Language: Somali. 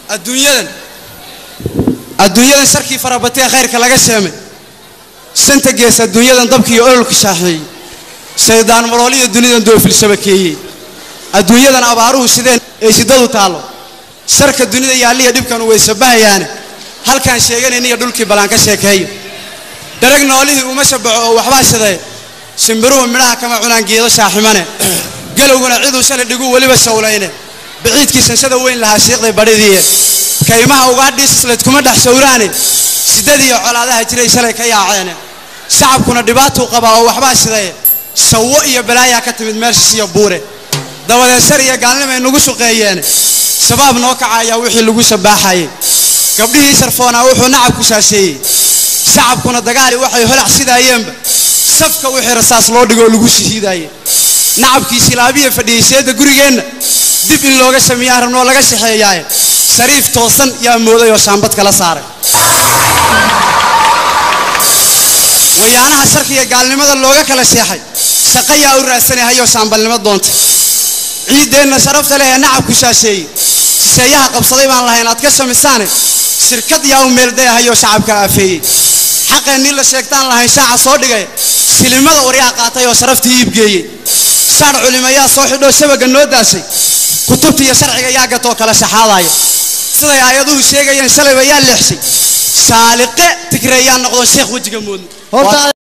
adduunyadan adduunyadan sharkii farabatee khayrka laga sheemay shanta gees adduunyadan dabkii ololka shaaxeeyey shaydaan marooliyo dunidan doofil shabakeeyey adduunyadan abaaruhu sideen ay shidadu taallo sharka dunida yaalliya dhibkanu way sabahayaane halkaan sheeganayniyo dhulkii ballaan ka sheekeeyo darag noolihii uma shabaco oo waxbaa shiday shimbiruhu midhaha kama cunaan geedo shaaximane galowguna ciduu shalay dhiguu weliba shawlayne biciidkii sanshada weyn lahaa shiiqday badhidiiye kaymaha ugaadhiisislayd kuma dhex shawraane shiddadiiyo colaadaha jiray shalay ka yaaceene shacabkuna dhibaatuu qabaa oo waxbaa shidaye shawo iyo balaayaa ka timid meelshiisiyo buure dabadeed shar iyo gaalnimay nagu suqeeyeene shabaab noo kacayaa wixii lagu shabaaxayey gabdhihii sharfoonaa wuxuu nacab ku shaasheeyey shacabkuna dagaali waxay holac sidaayeenba safka wixii rasaas loo dhigoo lagu shahiidaaye nacabkii silaabiya fadhiyey seedda gurigeenna dib in looga sameeyaan rabnoo laga shaxeeyaaye shariif toosan yaa mooday oo shaambad kala saaray wayaanaha sharkiga gaalnimada looga kala seexay shaqo yaa u raadsanay hayoo shaambalnimo doonta ciiddeenna sharafta leh ee nacabku shaasheeyey shisheeyaha qabsaday baan lahayn aad ka samisaane shirkad yaa u meeldaya hayoo shacabka aafeeyey xaqeennii la sheegtaan lahayn shaaca soo dhigay silimada waryaa qaatay oo sharaftii iibgeeyey shaar culimayaa soo xidhoo shabaga noo daashay kutubta iyo sharciga yaa gatoo kala shaxaadaya siday aayaduhu sheegayeen shalayba yaa leexshay saaliqe tigreeyaa noqdo sheekh wejiga moodna